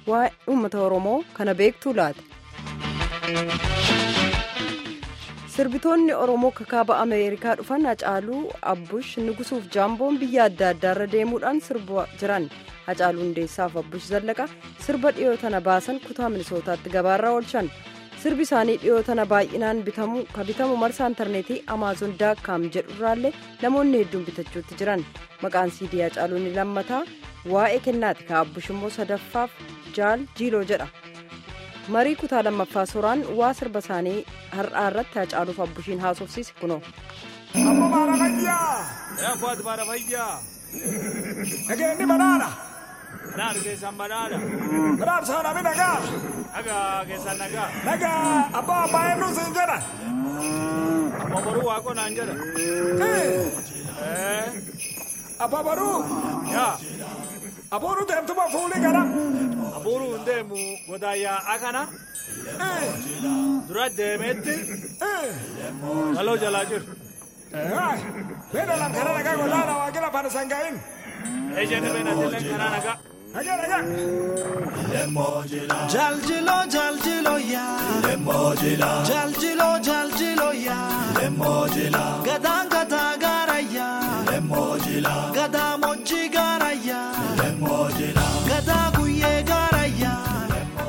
waa'ee uummata oromoo kana beektuu laate. sirbitoonni oromoo kakaaba ameerikaa dhufan hacaaluu abbush nugusuuf jaamboon biyya adda addaarra deemuudhaan sirbaa jiran hacaaluu hundeessaaf abbush zallaqa sirba dhiyoo tana baasan kutaa minisootaatti gabaarra oolchan sirbi isaanii dhiyoo tana baay'inaan bitamu ka bitamu marsaa intarneetii amaazon daakkaam jedhurraallee namoonni hedduun bitachuutti jiran maqaan siidii hacaaluu ni lammataa waa'ee kennaati ka abbush immoo sadaffaaf jaal jiiloo jedha. marii kutaa lammaffaa suuraan waa sirba isaanii har'aa irratti hacaaluuf abbushiin haasofsiise kunoo. Amma baara fayyaa. Yaaffaatu baara fayyaa. Nageenyi badhaadha. Badhaadha keessaan badhaadha. Badhaadha saanami nagaa. Nagaa keessaan nagaa. Nagaa abbaa abbaa eenyuun siin jedha. Amma boruu waaqoo naan jedha. Abbaa baruu. Yaa. Abuuru deemtuma fuulii gara. Abuuru hin deemu godaayyaa akana. Dura deemeetti. Galoo jalaa jiru. Beena lam kana nagaa golaana waa gila fana sangaa'in. Ejjenne beena dilleen kanaa nagaa. Nagaa nagaa. Jaljilo jaljilo yaa. Jaljilo jaljilo yaa. Gadaan gadaa gaara yaa. Gadaa mojjii gaara yaa. Gadaa guyyee gaara yaa.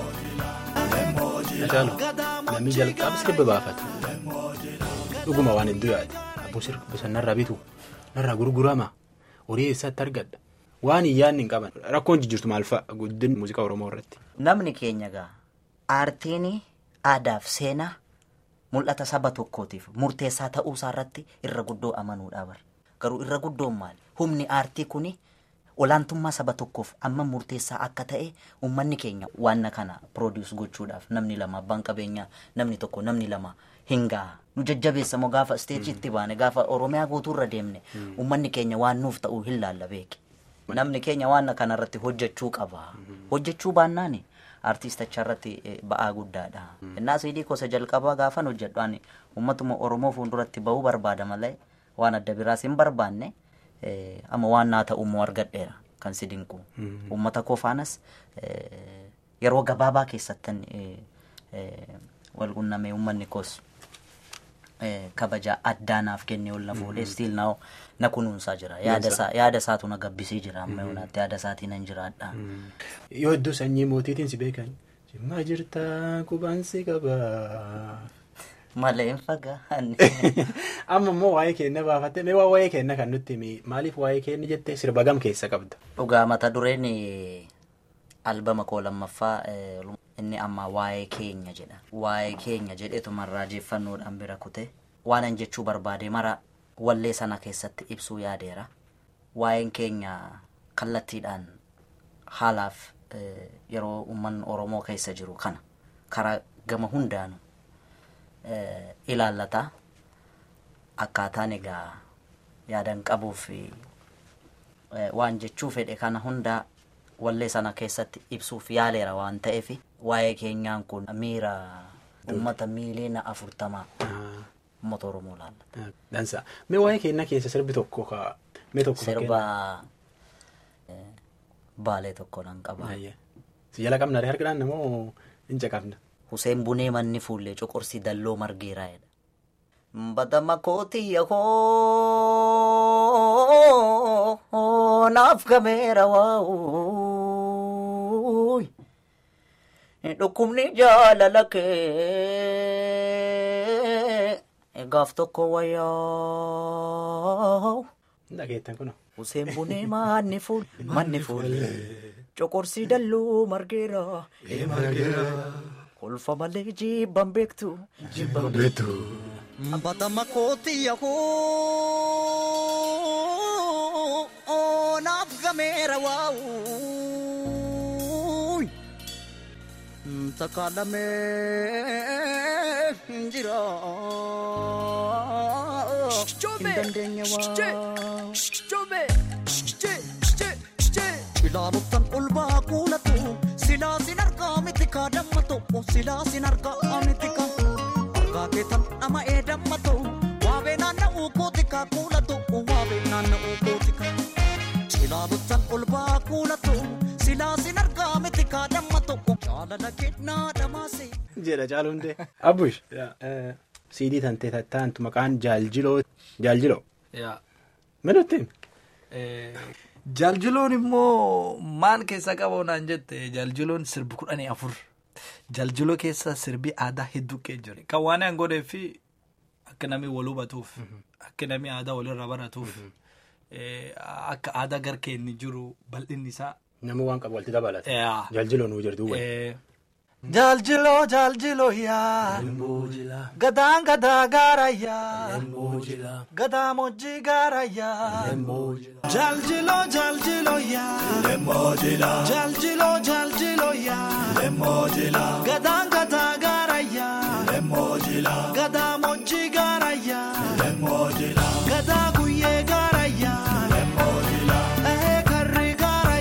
Hacaalu namni jalqaba sirba baafata. Dhuguma waan hedduu yaade. Abbuu sirba san narraa bitu narraa gurgurama horii eessatti argadha. Waan hin yaadne hin qaban rakkoon jijjiirtu maal fa'a guddin muuziqaa Oromoo irratti. Namni keenya gaa aartiin aadaaf seenaa mul'ata saba tokkootiif murteessaa ta'uusaa irratti irra guddoo amanuudha bara. Garuu irra guddoon maali? Humni aartii kuni olaantummaa saba tokkoof amma murteessaa akka ta'e uummanni keenya waan kana piroodius gochuudhaaf namni lama abbaan qabeenyaa namni tokko namni lama hin gaha. Nu jajjabeessa moo gaafa isteejiitti baane gaafa Oromiyaa guutuurra deemne uummanni keenya waan nuuf ta'uu hin laalla beeki. Namni keenya waan kanarratti hojjechuu qaba. Hojjechuu baannaani artiisticha irratti ba'aa guddaadha. Innaa siidii gosa jalqabaa gaafan hojjedhaan uummatuma Oromoo fuulduratti bahuu barbaada malee waan adda biraas hin barbaanne amma waan naa ta'ummoo argadheera kan si dinqu. Uummata koo faanas yeroo gabaabaa keessattan wal qunnamee uummanni koos kabaja addaa naaf kennee ol na fuudhee stiil na na kunuunsaa jira yaada isaatu na gabbisee jira amma yoonaatti yaada isaatiin nan jiraadha. Yoo iddoo sanyii mootiitiin si beekan jimmaa jirtaa qubaan si qabaa. Malee hin fagaanne. Amma immoo waa'ee keenya baafattee mee waa'ee keenya kan nutti himi maaliif waa'ee keenya jettee sirba gam keessa qabda. Dhugaa mata dureen albama koo lammaffaa inni amma waa'ee keenya jedha. Waa'ee keenya jedheetuma raajeffannoodhaan bira kute waanan jechuu barbaade mara wallee sana keessatti ibsuu yaadeera. Waa'een keenya kallattiidhaan haalaaf yeroo uummanni Oromoo keessa jiru kana karaa gama hundaanu ilaallata. Akkaataan egaa yaadan qabuuf waan jechuu fedhe kana hundaa wallee sana keessatti ibsuuf yaaleera waan ta'eef waa'ee keenyaan kun miira uummata miiliina afurtamaa uummata Oromoo laallata. Dansa. Mee waa'ee keenya keessa sirbi tokko ka mee tokko Sirba baalee tokko nan qaba. Si jala qabna harkadhaan namoo hin caqabna. Huseen Bunee manni fuullee coqorsi dalloo margeeraa jedha. Badama kootiyya koo naaf gameera waa'uuy. Dhukkubni jaalala kee gaaf tokko wayyaa. Dhageettan kuno. Huseen Bunee manni fuul manni fuul coqorsi dalloo margeera. Kolfa malee jibban beektu. Jibban beektu. Badama kootiyya koo naaf gameera waa'uuy. Takaalamee jira. Hin dandeenye waa. Ilaaluutan ulbaa kuulatu silaa sin argaa miti kaa damma ta'u silaa sin argaa miti kaa argaa keetan nama ee damma ta'u waabee naanna'uu kooti kaa kuulatu waabee naanna'uu kooti kaa ilaaluutan ulbaa kuulatu silaa sin argaa miti kaa kennaa dhamma tokko jaalala kennaa dhamaase. jedha caaluu hundee. Abbush siidii tantee tattaantu maqaan jaaljiloo jaaljiloo. Yaa. Minutti Jaljiloon immoo maal keessa qabu naan jette jaljiloon sirbi kudhanii afur. Jaljiloo keessa sirbi aadaa hedduu kee jira. Kan waan an godhee fi akka namni wal hubatuuf akka namni aadaa walirra baratuuf eh, akka aadaa garkee inni jiru bal'inni isaa. nama waan qabu walitti dabalata. Yaa. Jaaljiloo nuu jirtu wal. Eh, Jaljiloo jaljiloo yaa. Gadaan gadaa gaara yaa. Gadaa mojjii gaara yaa. Jaljiloo jaljiloo yaa. Jaljiloo jaljiloo yaa. Gadaan gadaa gaara yaa. Gadaa mojjii gaara yaa. Gadaa guyyee gaara yaa. Ee karri gaara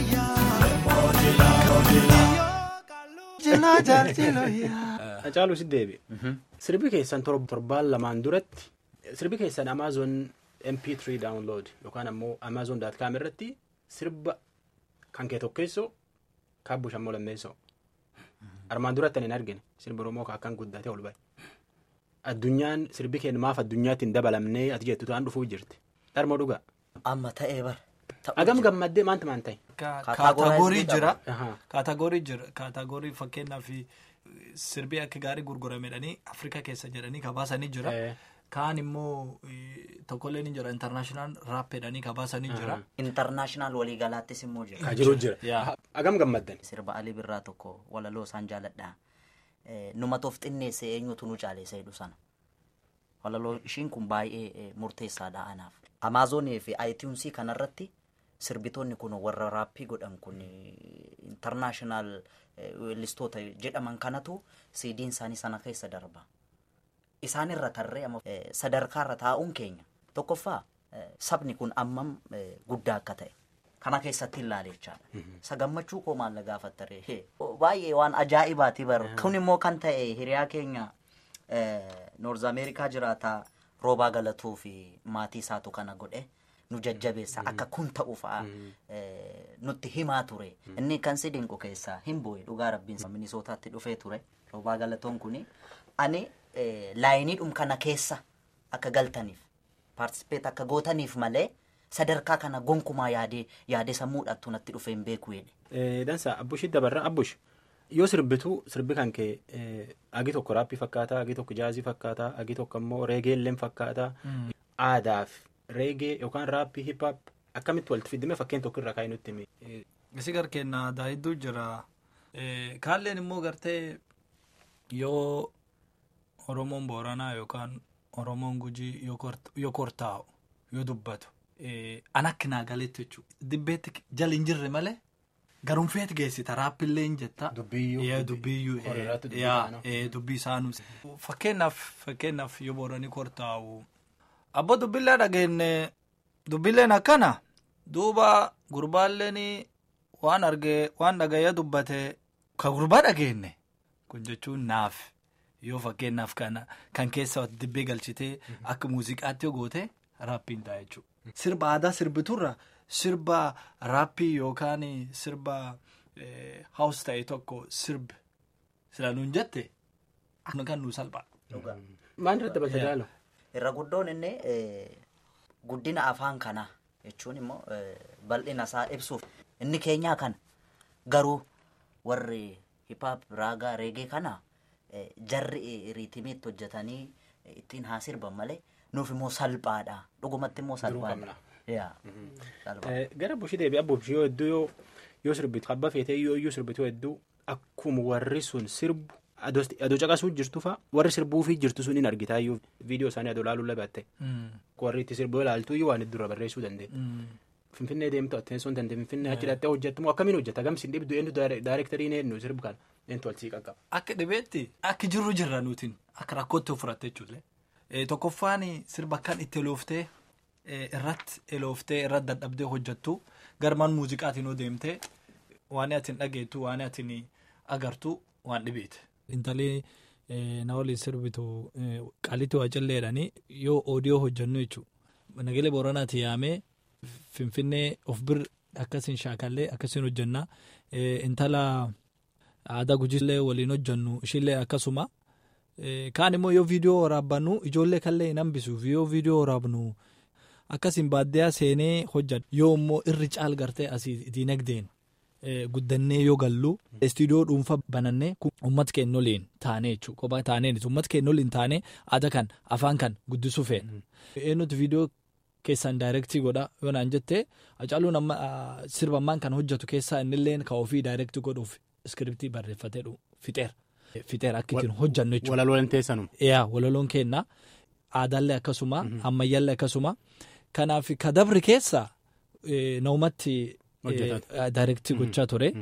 yaa. Jaljiloo jaljiloo yaa. Caaluu si deebi. Sirbi keessan tor- torbaan lamaan duratti sirbi keessan Amazon MP3 download yookaan ammoo Amazon.com irratti sirba kan kee tokkeessoo kaabbu shammoo lammeessoo. Armaan duratti ani hin argine sirbi Oromoo kan akkan guddatee ol ba'e. Addunyaan sirbi keenya maaf addunyaatti hin dabalamnee ati jettu ta'an dhufuu jirti. Dharmoo dhugaa. Amma ta'ee bara. Ta'uu Agam jira. gammaddee maanta maan ta'e? ka- Kaatagoorii kaatagoorii jira. Ahaa. Kaatagoorii jira. Kaatagoorii fakkeenyaaf sirbii akka gaarii gurguramedhanii Afrikaa keessa jedhanii kabaasanii jira. Eh. Kaan immoo eh, tokkollee ni jira international rap jedhanii kabaasanii jira. Intarnaashinaal waliigalaattis immoo jira. Ka jiru jira. Yaa. Agam gammaddan. Sirba Alii Birraa tokko walaloo isaan jaaladha. Eh, Numatoof xinneesse eenyutu nu caaleessa jedhu sana. Walaloo ishiin kun baay'ee eh, murteessaadha anaaf. Amaazonii fi iTunesii kanarratti sirbitoonni kun warra raappii godhan kun intarnaashinaal weellistoota jedhaman kanatu siidiin isaanii sana keessa darba. Isaan irra tarree amma eh, sadarkaarra taa'uun keenya tokkoffaa eh, sabni kun ammam eh, guddaa akka ta'e kana keessatti ilaale jechaadha. Sagammachuu koo maalla gaafattaree hee, baay'ee waan ajaa'ibaati bar kun immoo kan ta'e hiriyaa keenya noorz ameerikaa jiraataa roobaa galatuu fi maatii isaatu kana godhe nu jajjabeessa akka kun ta'u fa'a eh, nutti himaa ture inni kan si dinqu keessaa hin bu'e dhugaa rabbiin minisootaatti dhufee ture roobaa galatoon kuni ani eh, laayiniidhum kana keessa akka galtaniif paartisipeet akka gootaniif malee sadarkaa kana gonkumaa yaadee yaadee sammuudhaattu natti dhufee hin beeku jedhe. Eh, Dansa abbushi dabarra abbush yoo sirbitu sirbi kan kee eh, agi tokko raappii fakkaata agi tokko jaazii fakkaata agi tokko ammoo reegeelleen fakkaata aadaaf reegee yookaan raappii hip-hop akkamitti walitti fidime fakkeen tokko irra kaa'ee nutti himi. Eh, Isi garkeenna aadaa hedduu jira. Eh, Kaalleen immoo gartee yoo Oromoon Booranaa yookaan Oromoon Gujii yoo kort- yoo kortaa'u yoo dubbatu eh, an akka naa galetti jechuudha. Dibbeetti jala hin jirre malee garumfeet geessita raappillee hin jetta. Dubbiyyuu. Yaa dubbiyyuu. eh, Horiirratti dubbii yaa, isaanii. eh, dubbii isaanuu. Fakkeenyaaf fakkeenyaaf yoo booranii kortaa'u. Abbo dubbillee dhageenne dubbilleen akkana duuba gurbaalleen waan argee waan dhagayee dubbate ka gurbaa dhageenne kun jechuun naaf yoo fakkeenyaaf kana kan keessa dibbee galchitee akka muuziqaatti yoo goote raappiin ta'a jechuudha. Sirba aadaa sirbiturra sirba raappii yookaan sirba haus ta'e tokko sirbi sila nuun jette akka kan nuu salphaa. Maal irratti dabalta jaalo? Irra guddoon inni eh, guddina afaan kanaa jechuun immoo eh, bal'ina isaa ibsuuf inni keenyaa kana garuu warri hiphaap raagaa reegee kana eh, jarri eh, riitimiitti hojjetanii eh, ittiin haa sirban malee nuuf immoo salphaadha dhugumatti immoo salphaadha. Yaa, salphaa. Eh, Gara bushii deebi abbushi yoo hedduu yoo yoo sirbitu abba feetee yoo iyyuu sirbitu hedduu akkuma warri sun sirbu adoo caqasuu jirtu fa warri sirbuufii jirtu sun hin argitaa iyyuu viidiyoo isaanii adoo laaluu labatte warri itti sirbuu ilaaltu iyyuu waan iddura barreessuu dandeenya. Finfinnee deemtu atteessuun dandee Finfinnee achi dhattee hojjettu moo akkamiin hojjeta gamsi hin dhibdu eenyu daayireektarii eenyu sirbu kana eenyu tolchii qaqqaba. Akka dhibeetti akka jirru jirra nutiin akka rakkootti ofirratte jechuudha. Tokkoffaan sirba akkan itti elooftee irratti elooftee irratti dadhabdee hojjettu garmaan muuziqaatiin yoo deemtee waan ati hin dhageettu waan ati hin agartu waan dhibeeti. Intalli na waliin sirbitu qaalitti waa calleedhanii yoo oodiyoo hojjennu jechuudha. Nagalee Booranaati yaamee Finfinnee of bir akkasiin shaakallee akkasiin hojjennaa intala aadaa gujiillee waliin hojjannu ishillee akkasuma kaan immoo yoo viidiyoo waraabbannu ijoollee kallee hin hambisuuf yoo viidiyoo waraabnu akkasiin baadiyyaa seenee hojjadhu yoo immoo irri caal gartee asii diinagdeen guddannee yoo gallu istiidiyoo dhuunfaa banannee uummata keenya waliin taanee jechuudha kophaa taanee uummata keenya waliin taanee aadaa kan afaan kan guddisuu feena. eenyutu viidiyoo keessaan daayirektii godha yoo naan jettee Hacaaluun amma sirba ammaan kan hojjetu keessaa innillee kan ofii daayirektii godhuuf iskiriptii barreeffatee fixeera. Fixeera akka ittiin hojjannu jechuudha. Walaloon teessanum. Yaa walaloon keenna aadaallee akkasuma ammayyaallee akkasuma kanaaf kadabri keessa naumatti daayirektii gochaa ture.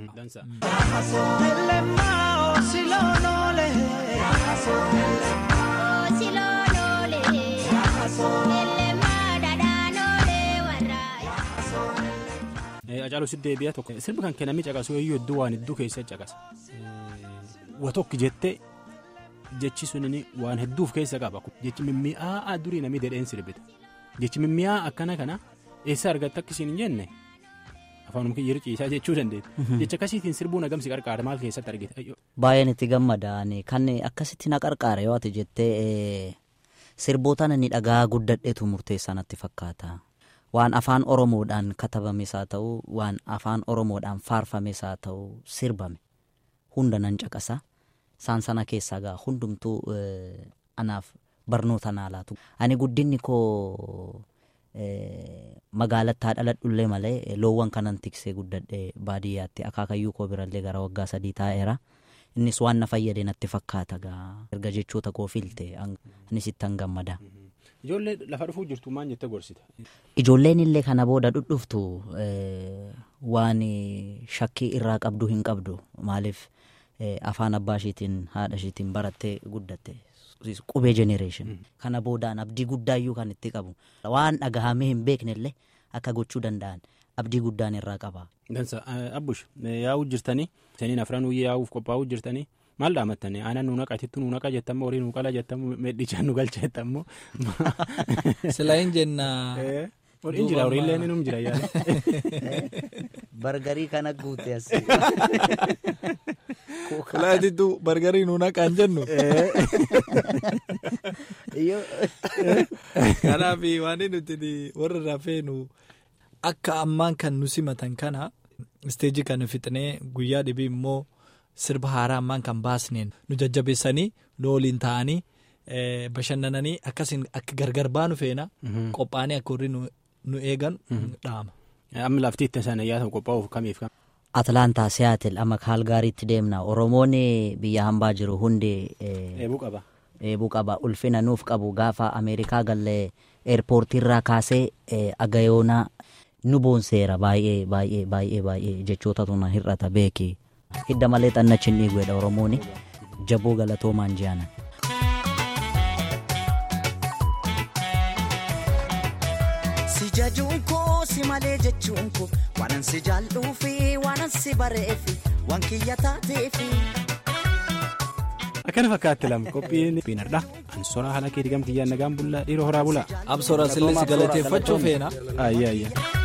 Hacaaluu si deebi'a tokko sirbi kan kennamee caqasu yoo hedduu waan hedduu keessa caqasa. Wa tokko jettee jechi sunini waan hedduuf keessa qaba. Jechi mimmi'aa durii namni dedheen sirbita. Jechi mimmi'aa akkana kana eessa argatta akkasiin hin jenne afaanuma kiyyeeru ciisaa jechuu dandeetti. Jecha akkasiitiin sirbuun agamsi qarqaara maal keessatti argite? Baay'een itti gammadaan kan akkasitti na qarqaara yoo ati jettee sirboota inni dhagaa guddadheetu murteessaa natti fakkaata. Waan afaan Oromoodhaan katabames haa ta'u waan afaan Oromoodhaan faarfames haa ta'u sirbame hunda nan caqasa. Isaan sana keessaa gaa hundumtuu anaaf barnoota naa laatu. Ani guddinni koo magaalattaa dhaladhullee malee loowwan kanan tiksee guddadhee baadiyyaatti akaakayyuu koo birallee gara waggaa sadii taa'eera. Innis waan na fayyade natti fakkaata gaa erga jechoota koo filte anis ittan gammada. Ijoollee lafa dhufuu jirtu maal jettee gorsita? Ijoolleen illee kana booda dhudhuftu waan shakkii irraa qabdu hin qabdu maaliif afaan abbaa ishiitiin haadha ishiitiin barattee guddatte qubee jenereeshin kana boodaan abdii guddaayyuu kan itti qabu waan dhagahamee hin beekne illee akka gochuu danda'an abdii guddaan irraa qaba. Dansa abbush yaa'uu jirtanii saniin afran yaa'uuf qophaa'uu jirtanii. maal dhaamattanii aannan nu naqa tittu nu naqa jettammoo horii nu qala jettammoo medhichaan nu galcha jettammoo. Silaa hin jenna. Horiin jira horiillee ni jira yaala. Bargarii kana guute as. Silaa tittu bargarii nu naqaan jennu. Kanaaf waan nuti warra irraa feenu akka ammaan kan nu simatan kana isteejii kana fixnee guyyaa dhibii immoo. sirba haaraa ammaan kan baasneen nu jajjabeessanii nu waliin ta'anii bashannananii akkasiin akka gargar baanu feena qophaa'anii akka warri nu eegan dhaama. Amma lafti itti sana yaasa qophaa'uuf kamiif kam. Atlaantaa Siyaatil amma Kaalgaariitti deemna Oromoonni biyya hambaa jiru hundi. Eebuu qaba. Eebuu qaba ulfina nuuf qabu gaafa Ameerikaa gallee eerpoortiirraa kaasee agayoonaa nu boonseera baay'ee baay'ee baay'ee baay'ee jechootatu na hir'ata beeki. hidda malee xannachin dhiiguudha oromooni jaboo galatoomaan ji'anan. Si jajuun koo si malee jechuun koo waanan si jaalluu fi waanan si bareefi waan kiyya taateefi. Akkana fakkaatti lama qophiin piinardha. Ansoraa haala keetii gam kiyyaan nagaan bullaa dhiiroo horaa bulaa. Absoora sillee si galateeffachuu feena. Ayyaa ayyaa.